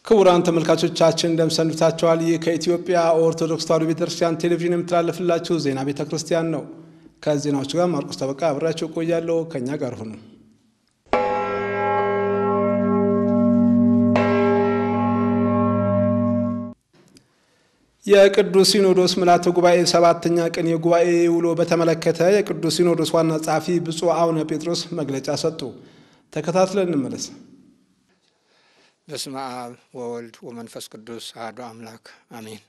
ክቡራን ተመልካቾቻችን እንደምሰንብታችኋል። ይህ ከኢትዮጵያ ኦርቶዶክስ ተዋሕዶ ቤተክርስቲያን ቴሌቪዥን የምተላለፍላችሁ ዜና ቤተ ክርስቲያን ነው። ከዜናዎቹ ጋር ማርቆስ ጠበቃ አብሬያቸው እቆያለሁ። ከእኛ ጋር ሁኑ። የቅዱስ ሲኖዶስ ምልዓተ ጉባኤ ሰባተኛ ቀን የጉባኤ ውሎ በተመለከተ የቅዱስ ሲኖዶስ ዋና ጸሐፊ ብፁዕ አቡነ ጴጥሮስ መግለጫ ሰጡ። ተከታትለን እንመለስ። በስመ አብ ወወልድ ወመንፈስ ቅዱስ አሐዱ አምላክ አሜን።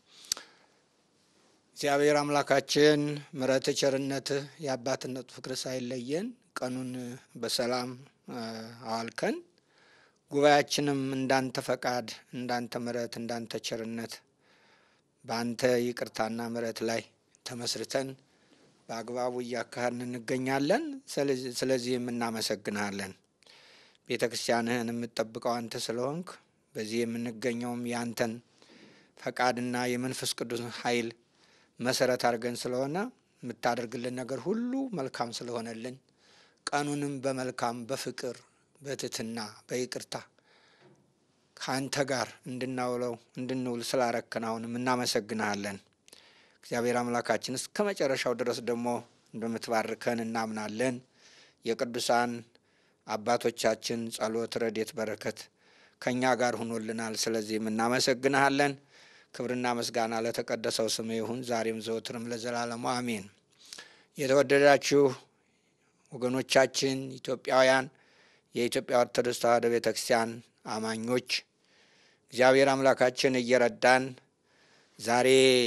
እግዚአብሔር አምላካችን ምሕረት ቸርነትህ የአባትነቱ ፍቅር ሳይለየን ቀኑን በሰላም አዋልከን ጉባኤያችንም እንዳንተ ፈቃድ፣ እንዳንተ ምሕረት፣ እንዳንተ ቸርነት በአንተ ይቅርታና ምሕረት ላይ ተመስርተን በአግባቡ እያካሄድን እንገኛለን። ስለዚህም እናመሰግንሃለን። ቤተ ክርስቲያንህን የምትጠብቀው አንተ ስለሆንክ በዚህ የምንገኘውም የአንተን ፈቃድና የመንፈስ ቅዱስ ኃይል መሰረት አድርገን ስለሆነ የምታደርግልን ነገር ሁሉ መልካም ስለሆነልን ቀኑንም በመልካም በፍቅር በትህትና በይቅርታ ከአንተ ጋር እንድናውለው እንድንውል ስላረክን አሁንም እናመሰግንሃለን። እግዚአብሔር አምላካችን እስከ መጨረሻው ድረስ ደግሞ እንደምትባርከን እናምናለን። የቅዱሳን አባቶቻችን ጸሎት፣ ረድኤት፣ በረከት ከእኛ ጋር ሁኖልናል። ስለዚህም እናመሰግንሃለን። ክብርና ምስጋና ለተቀደሰው ስም ይሁን ዛሬም ዘወትርም ለዘላለሙ አሜን። የተወደዳችሁ ወገኖቻችን ኢትዮጵያውያን፣ የኢትዮጵያ ኦርቶዶክስ ተዋሕዶ ቤተ ክርስቲያን አማኞች እግዚአብሔር አምላካችን እየረዳን ዛሬ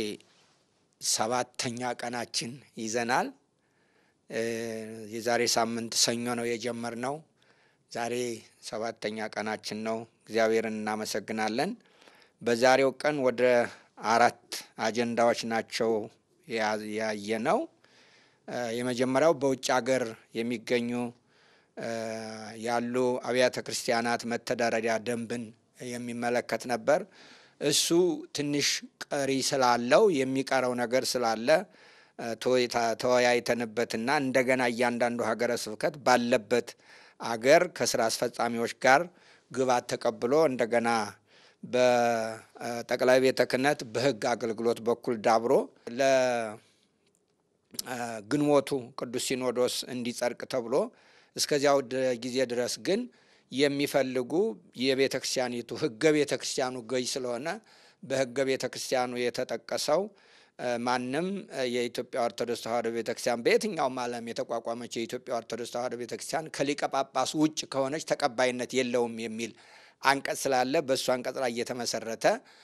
ሰባተኛ ቀናችን ይዘናል። የዛሬ ሳምንት ሰኞ ነው የጀመርነው። ዛሬ ሰባተኛ ቀናችን ነው። እግዚአብሔርን እናመሰግናለን። በዛሬው ቀን ወደ አራት አጀንዳዎች ናቸው ያየነው። የመጀመሪያው በውጭ ሀገር የሚገኙ ያሉ አብያተ ክርስቲያናት መተዳደሪያ ደንብን የሚመለከት ነበር። እሱ ትንሽ ቀሪ ስላለው የሚቀረው ነገር ስላለ ተወያይተንበትና እንደገና እያንዳንዱ ሀገረ ስብከት ባለበት አገር ከስራ አስፈጻሚዎች ጋር ግባት ተቀብሎ እንደገና በጠቅላይ ቤተ ክህነት በሕግ አገልግሎት በኩል ዳብሮ ለግንቦቱ ቅዱስ ሲኖዶስ እንዲጸድቅ ተብሎ እስከዚያው ጊዜ ድረስ ግን የሚፈልጉ የቤተ ክርስቲያኒቱ ሕገ ቤተ ክርስቲያኑ ገዥ ስለሆነ በሕገ ቤተ ክርስቲያኑ የተጠቀሰው ማንም የኢትዮጵያ ኦርቶዶክስ ተዋሕዶ ቤተ ክርስቲያን በየትኛውም ዓለም የተቋቋመች የኢትዮጵያ ኦርቶዶክስ ተዋሕዶ ቤተ ክርስቲያን ከሊቀ ጳጳስ ውጭ ከሆነች ተቀባይነት የለውም የሚል አንቀጽ ስላለ በእሱ አንቀጽ ላይ እየተመሰረተ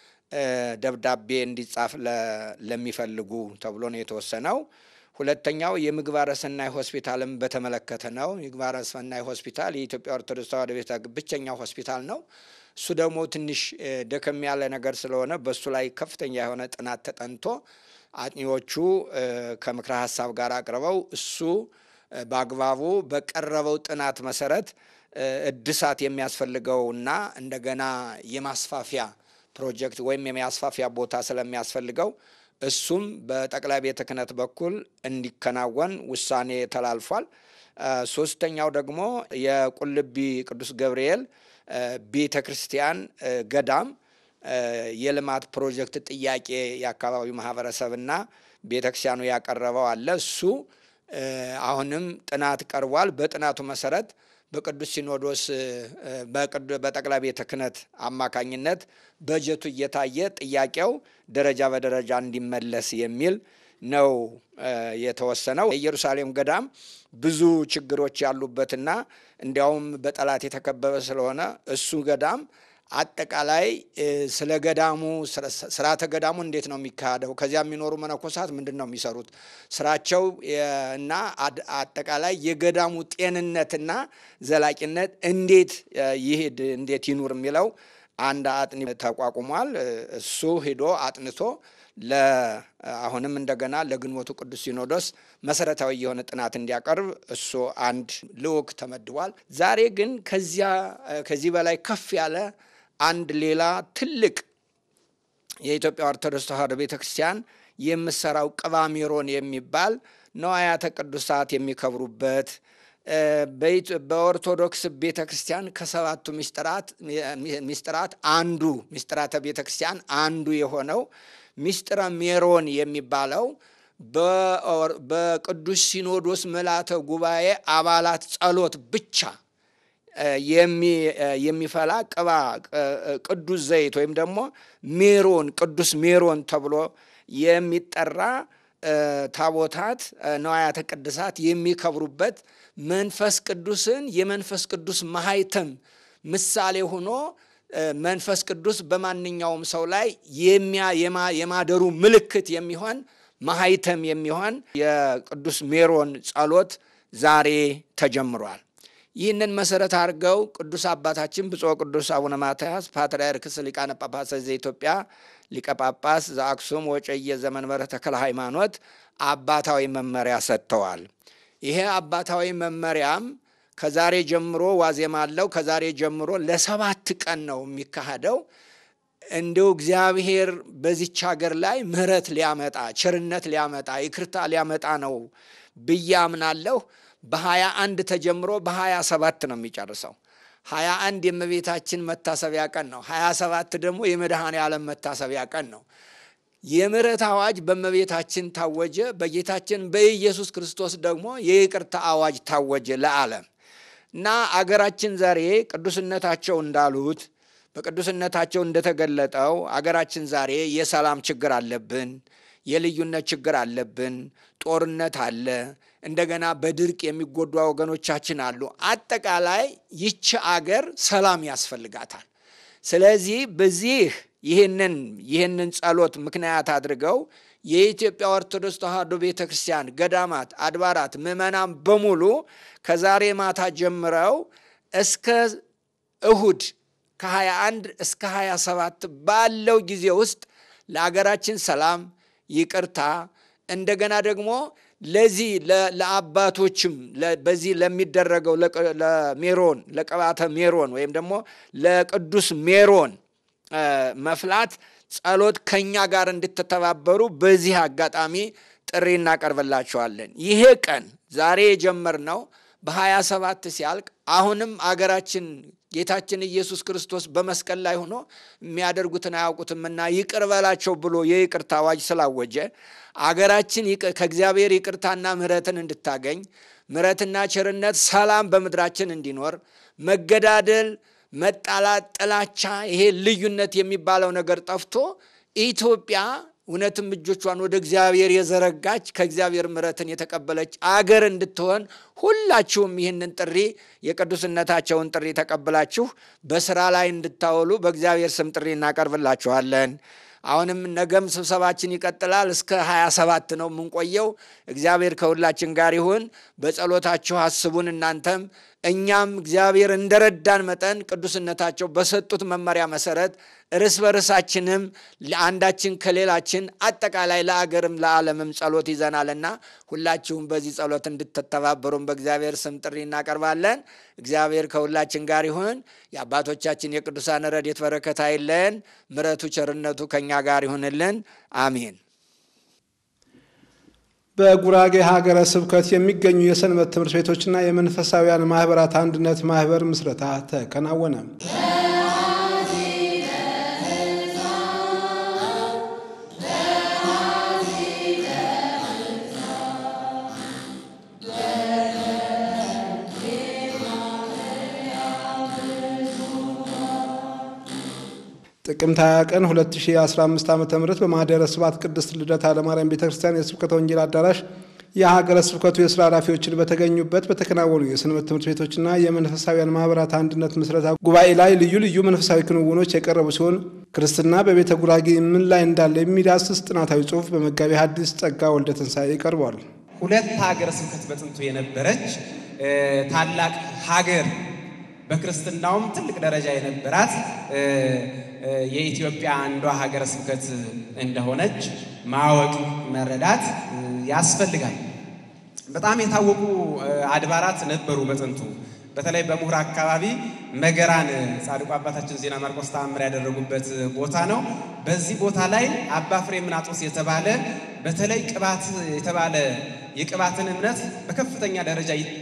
ደብዳቤ እንዲጻፍ ለሚፈልጉ ተብሎ ነው የተወሰነው። ሁለተኛው የምግባረ ሰናይ ሆስፒታልን በተመለከተ ነው። የምግባረ ሰናይ ሆስፒታል የኢትዮጵያ ኦርቶዶክስ ተዋሕዶ ቤተ ብቸኛው ሆስፒታል ነው። እሱ ደግሞ ትንሽ ደከም ያለ ነገር ስለሆነ በእሱ ላይ ከፍተኛ የሆነ ጥናት ተጠንቶ አጥኚዎቹ ከምክረ ሀሳብ ጋር አቅርበው እሱ በአግባቡ በቀረበው ጥናት መሰረት እድሳት የሚያስፈልገውና እንደገና የማስፋፊያ ፕሮጀክት ወይም የማስፋፊያ ቦታ ስለሚያስፈልገው እሱም በጠቅላይ ቤተ ክህነት በኩል እንዲከናወን ውሳኔ ተላልፏል። ሶስተኛው ደግሞ የቁልቢ ቅዱስ ገብርኤል ቤተ ክርስቲያን ገዳም የልማት ፕሮጀክት ጥያቄ የአካባቢው ማህበረሰብና ቤተ ክርስቲያኑ ያቀረበው አለ። እሱ አሁንም ጥናት ቀርቧል። በጥናቱ መሰረት በቅዱስ ሲኖዶስ በጠቅላይ ቤተ ክህነት አማካኝነት በጀቱ እየታየ ጥያቄው ደረጃ በደረጃ እንዲመለስ የሚል ነው የተወሰነው። የኢየሩሳሌም ገዳም ብዙ ችግሮች ያሉበትና እንዲያውም በጠላት የተከበበ ስለሆነ እሱ ገዳም አጠቃላይ ስለ ገዳሙ ስርዓተ ገዳሙ እንዴት ነው የሚካሄደው? ከዚያ የሚኖሩ መነኮሳት ምንድን ነው የሚሰሩት ስራቸው እና አጠቃላይ የገዳሙ ጤንነትና ዘላቂነት እንዴት ይሄድ እንዴት ይኑር የሚለው አንድ አጥኒ ተቋቁሟል። እሱ ሂዶ አጥንቶ አሁንም እንደገና ለግንቦቱ ቅዱስ ሲኖዶስ መሰረታዊ የሆነ ጥናት እንዲያቀርብ እሱ አንድ ልዑክ ተመድቧል። ዛሬ ግን ከዚያ ከዚህ በላይ ከፍ ያለ አንድ ሌላ ትልቅ የኢትዮጵያ ኦርቶዶክስ ተዋሕዶ ቤተ ክርስቲያን የምሰራው ቅባሜሮን የሚባል ነዋያተ ቅዱሳት የሚከብሩበት በኦርቶዶክስ ቤተ ክርስቲያን ከሰባቱ ሚስጥራት አንዱ ሚስጥራተ ቤተ ክርስቲያን አንዱ የሆነው ሚስጥረ ሜሮን የሚባለው በቅዱስ ሲኖዶስ ምልዓተ ጉባኤ አባላት ጸሎት ብቻ የሚፈላ ቅባ ቅዱስ ዘይት ወይም ደግሞ ሜሮን ቅዱስ ሜሮን ተብሎ የሚጠራ ታቦታት ነዋያተ ቅድሳት የሚከብሩበት መንፈስ ቅዱስን የመንፈስ ቅዱስ ማህተም ምሳሌ ሆኖ መንፈስ ቅዱስ በማንኛውም ሰው ላይ የማደሩ ምልክት የሚሆን ማህተም የሚሆን የቅዱስ ሜሮን ጸሎት ዛሬ ተጀምሯል። ይህንን መሰረት አድርገው ቅዱስ አባታችን ብፁዕ ቅዱስ አቡነ ማትያስ ፓትርያርክስ ሊቃነ ጳጳሳት ዘኢትዮጵያ ሊቀ ጳጳስ ዘአክሱም ወዕጨጌ ዘመንበረ ተክለ ሃይማኖት አባታዊ መመሪያ ሰጥተዋል። ይሄ አባታዊ መመሪያም ከዛሬ ጀምሮ ዋዜማ አለው። ከዛሬ ጀምሮ ለሰባት ቀን ነው የሚካሄደው። እንዲሁ እግዚአብሔር በዚች ሀገር ላይ ምሕረት ሊያመጣ ቸርነት ሊያመጣ ይቅርታ ሊያመጣ ነው ብዬ አምናለሁ። በሀያ አንድ ተጀምሮ በሀያ ሰባት ነው የሚጨርሰው። ሀያ አንድ የእመቤታችን መታሰቢያ ቀን ነው። ሀያ ሰባት ደግሞ የመድኃኔ ዓለም መታሰቢያ ቀን ነው። የምሕረት አዋጅ በእመቤታችን ታወጀ። በጌታችን በኢየሱስ ክርስቶስ ደግሞ የይቅርታ አዋጅ ታወጀ ለዓለም እና አገራችን ዛሬ ቅዱስነታቸው እንዳሉት በቅዱስነታቸው እንደተገለጠው አገራችን ዛሬ የሰላም ችግር አለብን፣ የልዩነት ችግር አለብን፣ ጦርነት አለ፣ እንደገና በድርቅ የሚጎዱ ወገኖቻችን አሉ። አጠቃላይ ይቺ አገር ሰላም ያስፈልጋታል። ስለዚህ በዚህ ይህንን ይህንን ጸሎት ምክንያት አድርገው የኢትዮጵያ ኦርቶዶክስ ተዋሕዶ ቤተ ክርስቲያን ገዳማት፣ አድባራት፣ ምዕመናን በሙሉ ከዛሬ ማታ ጀምረው እስከ እሁድ ከ21 እስከ 27 ባለው ጊዜ ውስጥ ለአገራችን ሰላም፣ ይቅርታ እንደገና ደግሞ ለዚህ ለአባቶችም በዚህ ለሚደረገው ለሜሮን ለቅባተ ሜሮን ወይም ደግሞ ለቅዱስ ሜሮን መፍላት ጸሎት ከኛ ጋር እንድትተባበሩ በዚህ አጋጣሚ ጥሪ እናቀርብላችኋለን። ይሄ ቀን ዛሬ የጀመርነው በሀያ ሰባት ሲያልቅ አሁንም አገራችን ጌታችን ኢየሱስ ክርስቶስ በመስቀል ላይ ሆኖ የሚያደርጉትን አያውቁትምና ይቅር በላቸው ብሎ የይቅርታ አዋጅ ስላወጀ አገራችን ከእግዚአብሔር ይቅርታና ምሕረትን እንድታገኝ ምሕረትና ቸርነት፣ ሰላም በምድራችን እንዲኖር መገዳደል፣ መጣላት፣ ጥላቻ፣ ይሄ ልዩነት የሚባለው ነገር ጠፍቶ ኢትዮጵያ እውነትም እጆቿን ወደ እግዚአብሔር የዘረጋች ከእግዚአብሔር ምሕረትን የተቀበለች አገር እንድትሆን ሁላችሁም ይህንን ጥሪ የቅዱስነታቸውን ጥሪ ተቀብላችሁ በስራ ላይ እንድታውሉ በእግዚአብሔር ስም ጥሪ እናቀርብላችኋለን። አሁንም ነገም ስብሰባችን ይቀጥላል። እስከ 27 ነው የምንቆየው። እግዚአብሔር ከሁላችን ጋር ይሁን። በጸሎታችሁ አስቡን እናንተም እኛም እግዚአብሔር እንደረዳን መጠን ቅዱስነታቸው በሰጡት መመሪያ መሰረት እርስ በርሳችንም አንዳችን ከሌላችን አጠቃላይ ለአገርም ለዓለምም ጸሎት ይዘናልና ሁላችሁም በዚህ ጸሎት እንድትተባበሩን በእግዚአብሔር ስም ጥሪ እናቀርባለን። እግዚአብሔር ከሁላችን ጋር ይሁን። የአባቶቻችን የቅዱሳን ረድኤት በረከት አይለየን። ምሕረቱ ቸርነቱ ከእኛ ጋር ይሁንልን። አሜን። በጉራጌ ሀገረ ስብከት የሚገኙ የሰንበት ትምህርት ቤቶችና የመንፈሳውያን ማህበራት አንድነት ማህበር ምስረታ ተከናወነ። ጥቅምት 20 ቀን 2015 ዓ ም በማኅደረ ስብሐት ቅድስት ልደታ ለማርያም ቤተ ክርስቲያን የስብከተ ወንጌል አዳራሽ የሀገረ ስብከቱ የስራ ኃላፊዎችን በተገኙበት በተከናወኑ የሰንበት ትምህርት ቤቶችና የመንፈሳዊያን ማህበራት አንድነት ምስረታ ጉባኤ ላይ ልዩ ልዩ መንፈሳዊ ክንውኖች የቀረቡ ሲሆን ክርስትና በቤተ ጉራጌ ምን ላይ እንዳለ የሚዳስስ ጥናታዊ ጽሑፍ በመጋቢ ሐዲስ ጸጋ ወልደ ትንሣኤ ቀርቧል። ሁለት ሀገረ ስብከት በጥንቱ የነበረች ታላቅ ሀገር በክርስትናውም ትልቅ ደረጃ የነበራት የኢትዮጵያ አንዷ ሀገረ ስብከት እንደሆነች ማወቅ መረዳት ያስፈልጋል። በጣም የታወቁ አድባራት ነበሩ በጥንቱ። በተለይ በምሁር አካባቢ መገራን ጻድቁ አባታችን ዜና ማርቆስ ተአምር ያደረጉበት ቦታ ነው። በዚህ ቦታ ላይ አባ ፍሬምናጦስ የተባለ በተለይ ቅባት የተባለ የቅባትን እምነት በከፍተኛ ደረጃ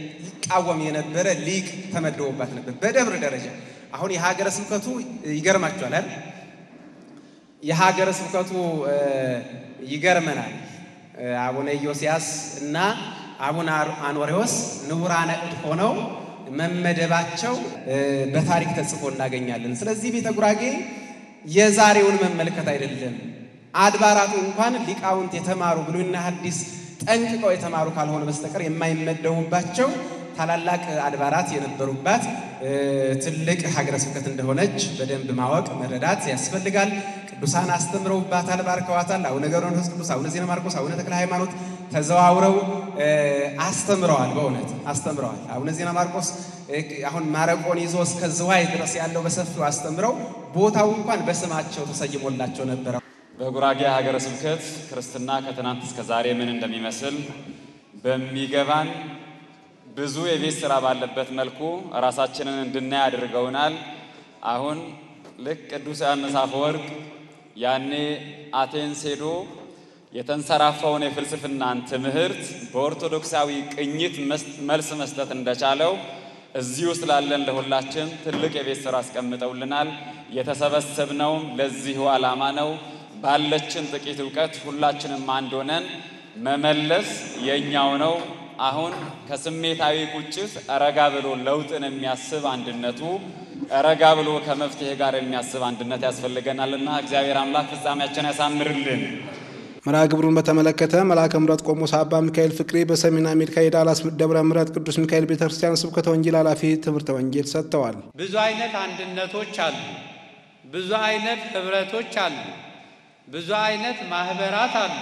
ይቃወም የነበረ ሊቅ ተመድቦባት ነበር በደብር ደረጃ። አሁን የሀገረ ስብከቱ ይገርማችኋል አይደል? የሀገረ ስብከቱ ይገርመናል። አቡነ ኢዮስያስ እና አቡነ አኖሬዎስ ንቡራነ እድ ሆነው መመደባቸው በታሪክ ተጽፎ እናገኛለን። ስለዚህ ቤተ ጉራጌ የዛሬውን መመልከት አይደለም። አድባራቱ እንኳን ሊቃውንት የተማሩ ብሉይና ሐዲስ ጠንቅቀው የተማሩ ካልሆነ በስተቀር የማይመደቡባቸው ታላላቅ አድባራት የነበሩባት ትልቅ ሀገረ ስብከት እንደሆነች በደንብ ማወቅ መረዳት ያስፈልጋል። ቅዱሳን አስተምረውባታል፣ ባርከዋታል። አቡነ ገብረ መንፈስ ቅዱስ፣ አቡነ ዜና ማርቆስ፣ አቡነ ተክለ ሃይማኖት ተዘዋውረው አስተምረዋል። በእውነት አስተምረዋል። አቡነ ዜና ማርቆስ አሁን ማረቆን ይዞ እስከ ዝዋይ ድረስ ያለው በሰፊው አስተምረው ቦታው እንኳን በስማቸው ተሰይሞላቸው ነበረ። በጉራጌ ሀገረ ስብከት ክርስትና ከትናንት እስከ ዛሬ ምን እንደሚመስል በሚገባን ብዙ የቤት ስራ ባለበት መልኩ ራሳችንን እንድናይ አድርገውናል። አሁን ልክ ቅዱስ ዮሐንስ አፈወርቅ ያኔ አቴንስ ሄዶ የተንሰራፋውን የፍልስፍናን ትምህርት በኦርቶዶክሳዊ ቅኝት መልስ መስጠት እንደቻለው እዚህ ውስጥ ላለን ለሁላችን ትልቅ የቤት ስራ አስቀምጠውልናል። የተሰበሰብነውም ለዚሁ ዓላማ ነው። ባለችን ጥቂት እውቀት ሁላችንም አንድ ሆነን መመለስ የኛው ነው። አሁን ከስሜታዊ ቁጭት ረጋ ብሎ ለውጥን የሚያስብ አንድነቱ ረጋ ብሎ ከመፍትሄ ጋር የሚያስብ አንድነት ያስፈልገናልና እግዚአብሔር አምላክ ፍጻሜያችን ያሳምርልን። መርሃ ግብሩን በተመለከተ መልአከ ምሕረት ቆሞስ አባ ሚካኤል ፍቅሬ በሰሜን አሜሪካ የዳላስ ደብረ ምሕረት ቅዱስ ሚካኤል ቤተ ክርስቲያን ስብከተ ወንጌል ኃላፊ ትምህርተ ወንጌል ሰጥተዋል። ብዙ አይነት አንድነቶች አሉ። ብዙ አይነት ህብረቶች አሉ። ብዙ አይነት ማህበራት አሉ።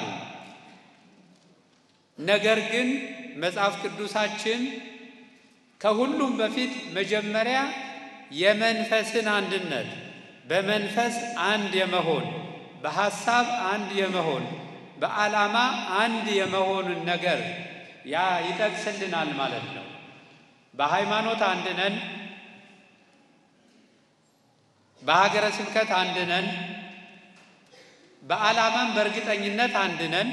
ነገር ግን መጽሐፍ ቅዱሳችን ከሁሉም በፊት መጀመሪያ የመንፈስን አንድነት በመንፈስ አንድ የመሆን በሐሳብ አንድ የመሆን በዓላማ አንድ የመሆኑን ነገር ያ ይጠቅስልናል ማለት ነው። በሃይማኖት አንድ ነን፣ በሀገረ ስብከት አንድ ነን፣ በዓላማም በእርግጠኝነት አንድ ነን።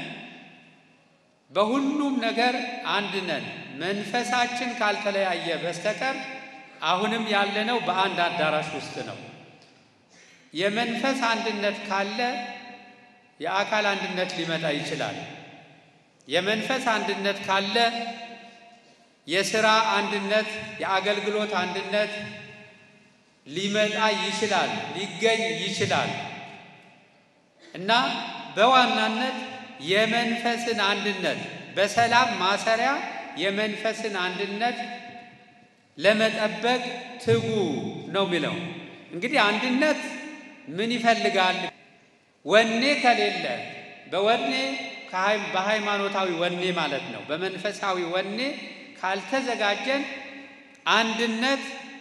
በሁሉም ነገር አንድ ነን። መንፈሳችን ካልተለያየ በስተቀር አሁንም ያለነው በአንድ አዳራሽ ውስጥ ነው። የመንፈስ አንድነት ካለ የአካል አንድነት ሊመጣ ይችላል። የመንፈስ አንድነት ካለ የሥራ አንድነት፣ የአገልግሎት አንድነት ሊመጣ ይችላል፣ ሊገኝ ይችላል እና በዋናነት የመንፈስን አንድነት በሰላም ማሰሪያ የመንፈስን አንድነት ለመጠበቅ ትጉ ነው የሚለው። እንግዲህ አንድነት ምን ይፈልጋል? ወኔ ከሌለ በወኔ በሃይማኖታዊ ወኔ ማለት ነው። በመንፈሳዊ ወኔ ካልተዘጋጀን አንድነት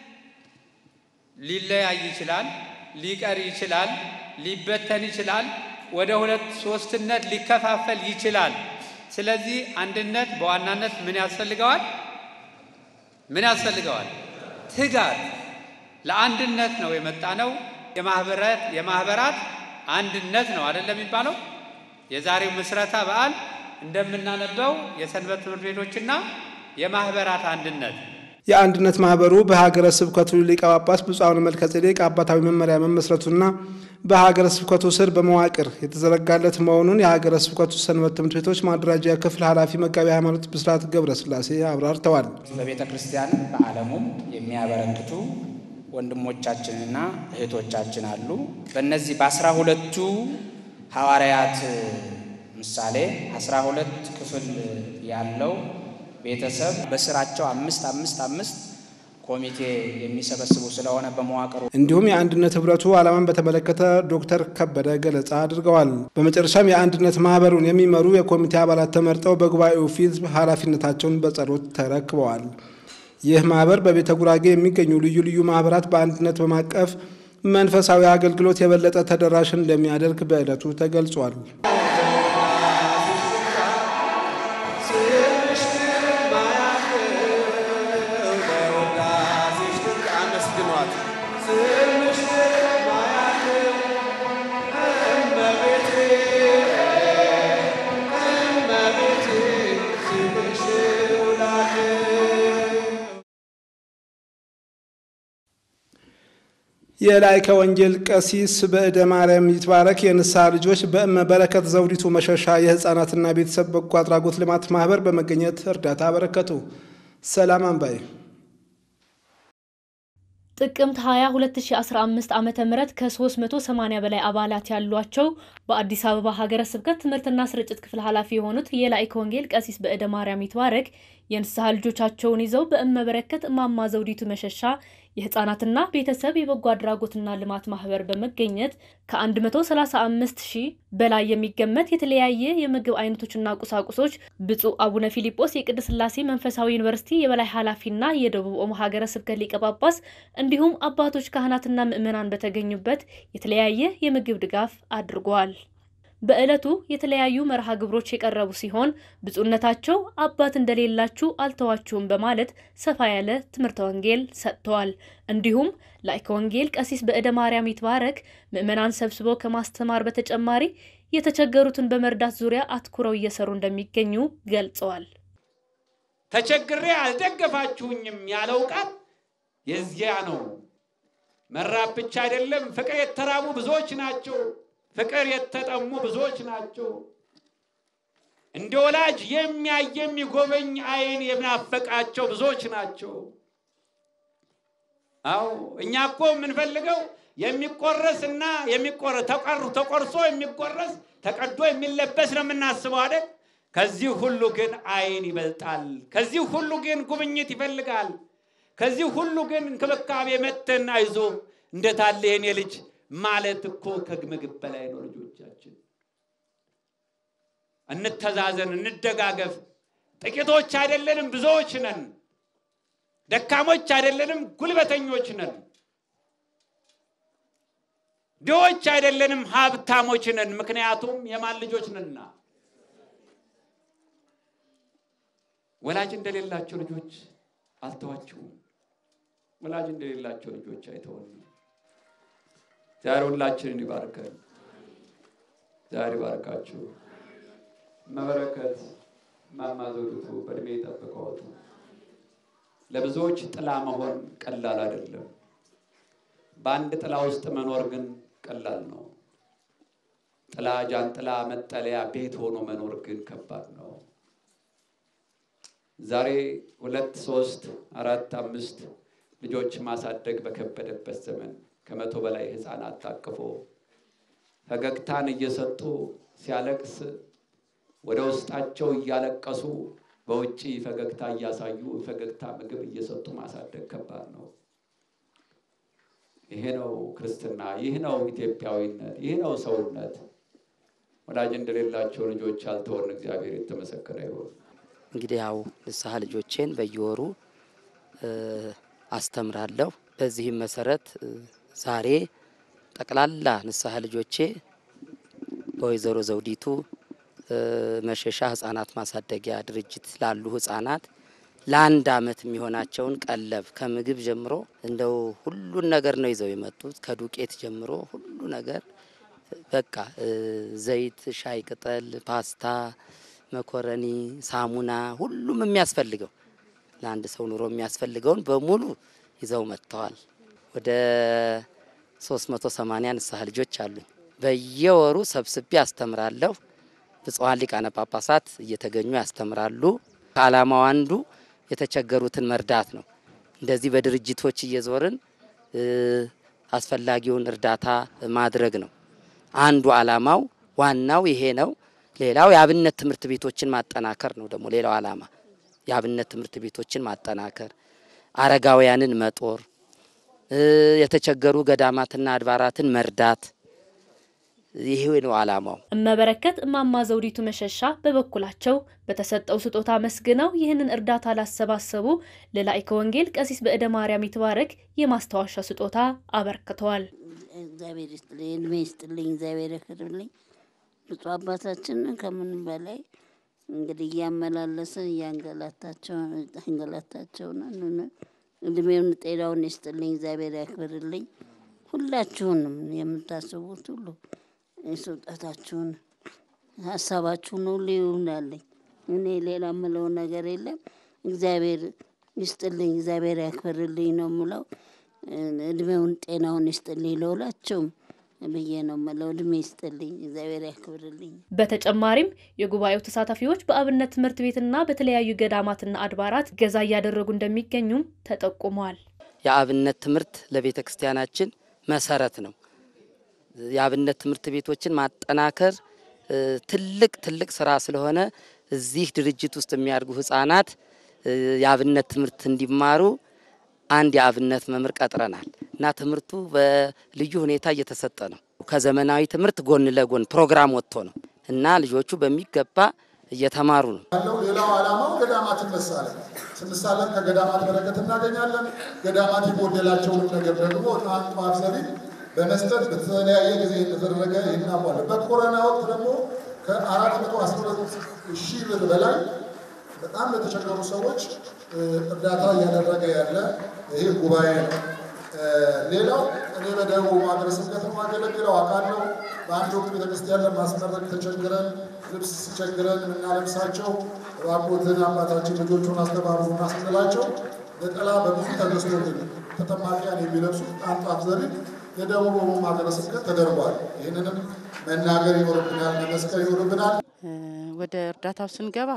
ሊለያይ ይችላል፣ ሊቀር ይችላል፣ ሊበተን ይችላል፣ ወደ ሁለት ሶስትነት ሊከፋፈል ይችላል። ስለዚህ አንድነት በዋናነት ምን ያስፈልገዋል? ምን ያስፈልገዋል? ትጋት። ለአንድነት ነው የመጣ ነው። የማህበራት የማህበራት አንድነት ነው አይደለም የሚባለው። የዛሬው ምስረታ በዓል እንደምናነበው የሰንበት ትምህርት ቤቶችና የማህበራት አንድነት የአንድነት ማህበሩ በሀገረ ስብከቱ ሊቀ ጳጳስ ብፁዕ አቡነ መልከ ጼዴቅ አባታዊ መመሪያ መመስረቱና በሀገረ ስብከቱ ስር በመዋቅር የተዘረጋለት መሆኑን የሀገረ ስብከቱ ሰንበት ትምህርት ቤቶች ማደራጃ ክፍል ኃላፊ መጋቢ ሃይማኖት ብስራት ገብረ ስላሴ አብራርተዋል። በቤተ ክርስቲያን በዓለሙም የሚያበረክቱ ወንድሞቻችንና እህቶቻችን አሉ። በእነዚህ በአስራ ሁለቱ ሐዋርያት ምሳሌ አስራ ሁለት ክፍል ያለው ቤተሰብ በስራቸው አምስት አምስት አምስት ኮሚቴ የሚሰበስቡ ስለሆነ በመዋቅሩ እንዲሁም የአንድነት ህብረቱ ዓላማን በተመለከተ ዶክተር ከበደ ገለጻ አድርገዋል። በመጨረሻም የአንድነት ማህበሩን የሚመሩ የኮሚቴ አባላት ተመርጠው በጉባኤው ፊት ኃላፊነታቸውን በጸሎት ተረክበዋል። ይህ ማህበር በቤተ ጉራጌ የሚገኙ ልዩ ልዩ ማህበራት በአንድነት በማቀፍ መንፈሳዊ አገልግሎት የበለጠ ተደራሽ እንደሚያደርግ በዕለቱ ተገልጿል። የላይከ ወንጌል ቀሲስ በእደ ማርያም ይትባረክ የንስሐ ልጆች በእመ በረከት ዘውዲቱ መሸሻ የህፃናትና ቤተሰብ በጎ አድራጎት ልማት ማህበር በመገኘት እርዳታ አበረከቱ። ሰላም አንባይ ጥቅምት 20 2015 ዓ ም ከ380 በላይ አባላት ያሏቸው በአዲስ አበባ ሀገረ ስብከት ትምህርትና ስርጭት ክፍል ኃላፊ የሆኑት የላይከ ወንጌል ቀሲስ በእደ ማርያም ይትባረክ የንስሐ ልጆቻቸውን ይዘው በእመበረከት እማማ ዘውዲቱ መሸሻ የህፃናትና ቤተሰብ የበጎ አድራጎትና ልማት ማህበር በመገኘት ከ135 ሺህ በላይ የሚገመት የተለያየ የምግብ አይነቶችና ቁሳቁሶች ብፁዕ አቡነ ፊሊጶስ የቅድስት ሥላሴ መንፈሳዊ ዩኒቨርሲቲ የበላይ ኃላፊና የደቡብ ኦሞ ሀገረ ስብከት ሊቀ ጳጳስ እንዲሁም አባቶች ካህናትና ምዕመናን በተገኙበት የተለያየ የምግብ ድጋፍ አድርጓል። በዕለቱ የተለያዩ መርሃ ግብሮች የቀረቡ ሲሆን ብፁዕነታቸው አባት እንደሌላችሁ አልተዋችሁም በማለት ሰፋ ያለ ትምህርተ ወንጌል ሰጥተዋል። እንዲሁም ላይከ ወንጌል ቀሲስ በእደ ማርያም ይትባረክ ምዕመናን ሰብስበው ከማስተማር በተጨማሪ የተቸገሩትን በመርዳት ዙሪያ አትኩረው እየሰሩ እንደሚገኙ ገልጸዋል። ተቸግሬ አልደገፋችሁኝም ያለው ቃል የዚያ ነው። መራብ ብቻ አይደለም፣ ፍቅር የተራቡ ብዙዎች ናቸው። ፍቅር የተጠሙ ብዙዎች ናቸው። እንደ ወላጅ የሚያይ የሚጎበኝ ዓይን የናፈቃቸው ብዙዎች ናቸው። አዎ እኛ እኮ የምንፈልገው የሚቆረስ እና የሚቆረስ ተቆርሶ የሚቆረስ ተቀዶ የሚለበስ ነው የምናስበው አይደል? ከዚህ ሁሉ ግን ዓይን ይበልጣል። ከዚህ ሁሉ ግን ጉብኝት ይፈልጋል። ከዚህ ሁሉ ግን እንክብካቤ መተን አይዞ እንደታለ የኔ ልጅ ማለት እኮ ከምግብ በላይ ነው። ልጆቻችን እንተዛዘን፣ እንደጋገፍ። ጥቂቶች አይደለንም፣ ብዙዎች ነን። ደካሞች አይደለንም፣ ጉልበተኞች ነን። ድሆች አይደለንም፣ ሀብታሞች ነን። ምክንያቱም የማን ልጆች ነንና። ወላጅ እንደሌላቸው ልጆች አልተዋችሁም። ወላጅ እንደሌላቸው ልጆች አይተውንም። ዛሬ ሁላችንን ይባርከን። ዛሬ ይባርካችሁ። መበረከት እማማ ዘውዲቱ በእድሜ ጠብቀዎት ለብዙዎች ጥላ መሆን ቀላል አይደለም። በአንድ ጥላ ውስጥ መኖር ግን ቀላል ነው። ጥላ፣ ጃንጥላ፣ መጠለያ፣ ቤት ሆኖ መኖር ግን ከባድ ነው። ዛሬ ሁለት ሶስት አራት አምስት ልጆች ማሳደግ በከበደበት ዘመን ከመቶ በላይ ህፃናት ታቅፎ ፈገግታን እየሰጡ ሲያለቅስ ወደ ውስጣቸው እያለቀሱ በውጭ ፈገግታ እያሳዩ ፈገግታ ምግብ እየሰጡ ማሳደግ ከባድ ነው። ይሄ ነው ክርስትና፣ ይህ ነው ኢትዮጵያዊነት፣ ይህ ነው ሰውነት። ወላጅ እንደሌላቸው ልጆች ያልተወን እግዚአብሔር የተመሰገነ ይሁን። እንግዲህ ያው ንስሐ ልጆቼን በየወሩ አስተምራለሁ። በዚህም መሰረት ዛሬ ጠቅላላ ንስሐ ልጆቼ በወይዘሮ ዘውዲቱ መሸሻ ህጻናት ማሳደጊያ ድርጅት ላሉ ህጻናት ለአንድ አመት የሚሆናቸውን ቀለብ ከምግብ ጀምሮ እንደው ሁሉን ነገር ነው ይዘው የመጡት። ከዱቄት ጀምሮ ሁሉ ነገር በቃ ዘይት፣ ሻይ ቅጠል፣ ፓስታ፣ መኮረኒ፣ ሳሙና፣ ሁሉም የሚያስፈልገው ለአንድ ሰው ኑሮ የሚያስፈልገውን በሙሉ ይዘው መጥተዋል። ወደ 380 ንስሐ ልጆች አሉኝ። በየወሩ ሰብስቤ አስተምራለሁ። ብፁዓን ሊቃነ ጳጳሳት እየተገኙ ያስተምራሉ። ከዓላማው አንዱ የተቸገሩትን መርዳት ነው። እንደዚህ በድርጅቶች እየዞርን አስፈላጊውን እርዳታ ማድረግ ነው አንዱ ዓላማው። ዋናው ይሄ ነው። ሌላው የአብነት ትምህርት ቤቶችን ማጠናከር ነው። ደግሞ ሌላው ዓላማ የአብነት ትምህርት ቤቶችን ማጠናከር፣ አረጋውያንን መጦር፣ የተቸገሩ ገዳማትና አድባራትን መርዳት ይሄ ነው ዓላማው። እመበረከት እማማ ዘውዲቱ መሸሻ በበኩላቸው በተሰጠው ስጦታ መስግነው ይህንን እርዳታ ላሰባሰቡ ለላይከ ወንጌል ቀሲስ በእደ ማርያም ይትባረክ የማስታወሻ ስጦታ አበርክተዋል። እግዚአብሔር ይስጥልኝ፣ እድሜ ይስጥልኝ፣ እግዚአብሔር ያክብርልኝ። ብፁዕ አባታችን ከምንም በላይ እንግዲህ እያመላለስን እያንገላታቸውን እድሜውን ጤናውን ይስጥልኝ፣ እግዚአብሔር ያክብርልኝ። ሁላችሁንም የምታስቡት ሁሉ ስውጠታችሁን ሀሳባችሁን ሁሉ ይሁንልኝ። እኔ ሌላ የምለው ነገር የለም። እግዚአብሔር ይስጥልኝ፣ እግዚአብሔር ያክብርልኝ ነው የምለው። እድሜውን ጤናውን ይስጥልኝ ለሁላቸውም ብዬ ነው የምለው። እድሜ ይስጥልኝ፣ እግዚአብሔር ያክብርልኝ። በተጨማሪም የጉባኤው ተሳታፊዎች በአብነት ትምህርት ቤትና በተለያዩ ገዳማትና አድባራት ገዛ እያደረጉ እንደሚገኙም ተጠቁመዋል። የአብነት ትምህርት ለቤተ ክርስቲያናችን መሰረት ነው። የአብነት ትምህርት ቤቶችን ማጠናከር ትልቅ ትልቅ ስራ ስለሆነ እዚህ ድርጅት ውስጥ የሚያድጉ ህጻናት የአብነት ትምህርት እንዲማሩ አንድ የአብነት መምህር ቀጥረናል እና ትምህርቱ በልዩ ሁኔታ እየተሰጠ ነው። ከዘመናዊ ትምህርት ጎን ለጎን ፕሮግራም ወጥቶ ነው እና ልጆቹ በሚገባ እየተማሩ ነው። ያለው ሌላው ዓላማው ገዳማትን መሳለን ስንሳለን ከገዳማት በረከት እናገኛለን። ገዳማት የጎደላቸውን ነገር ደግሞ ጣንቋፍ ዘቢብ በመስጠት በተለያየ ጊዜ የተደረገ ይናቋል። በኮሮና ወቅት ደግሞ ከአራት መቶ አስራ ሁለት ሺህ ብር በላይ በጣም ለተቸገሩ ሰዎች እርዳታ እያደረገ ያለ ይህ ጉባኤ ነው። ሌላው እኔ በደቡብ ሀገረ ስብከት የማገለግለው አውቃለሁ። በአንድ ወቅት ቤተክርስቲያን ለማስመረቅ ተቸግረን ልብስ ሲቸግረን የምናለብሳቸው እባክዎትን አባታችን ልጆቹን አስተባብሩና ስንላቸው ነጠላ በብዙ ተገዝቶልን ተጠማቂያን የሚለብሱት ጣንጧፍ ዘቢብ የደቡብ ሀገረ ስብከት ተደርጓል። ይህንንም መናገር ይኖርብናል፣ መመስከር ይኖርብናል። ወደ እርዳታው ስንገባ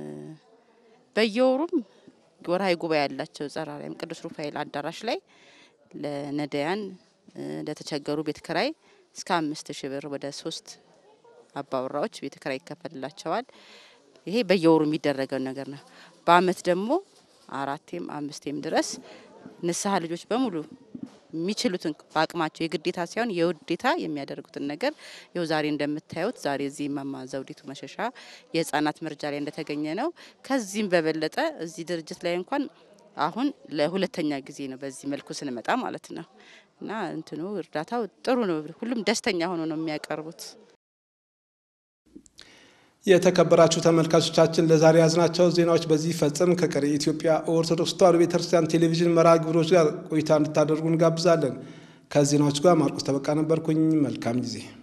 በየወሩም ወርሃዊ ጉባኤ ያላቸው ጸረ አርያም ቅዱስ ሩፋኤል አዳራሽ ላይ ለነዳያን ለተቸገሩ ቤት ክራይ እስከ አምስት ሺህ ብር ወደ ሶስት አባወራዎች ቤት ክራይ ይከፈልላቸዋል። ይሄ በየወሩ የሚደረገው ነገር ነው። በአመት ደግሞ አራቴም አምስቴም ድረስ ንስሐ ልጆች በሙሉ የሚችሉትን በአቅማቸው የግዴታ ሳይሆን የውዴታ የሚያደርጉትን ነገር ይኸው ዛሬ እንደምታዩት ዛሬ እዚህ እማማ ዘውዲቱ መሸሻ የህፃናት መርጃ ላይ እንደተገኘ ነው። ከዚህም በበለጠ እዚህ ድርጅት ላይ እንኳን አሁን ለሁለተኛ ጊዜ ነው በዚህ መልኩ ስንመጣ ማለት ነው። እና እንትኑ እርዳታው ጥሩ ነው። ሁሉም ደስተኛ ሆኖ ነው የሚያቀርቡት። የተከበራችሁ ተመልካቾቻችን ለዛሬ ያዝናቸው ዜናዎች በዚህ ፈጽም ከቀሪ የኢትዮጵያ ኦርቶዶክስ ተዋሕዶ ቤተክርስቲያን ቴሌቪዥን መርሃ ግብሮች ጋር ቆይታ እንድታደርጉ እንጋብዛለን። ከዜናዎች ጋር ማርቆስ ተበቃ ነበርኩኝ። መልካም ጊዜ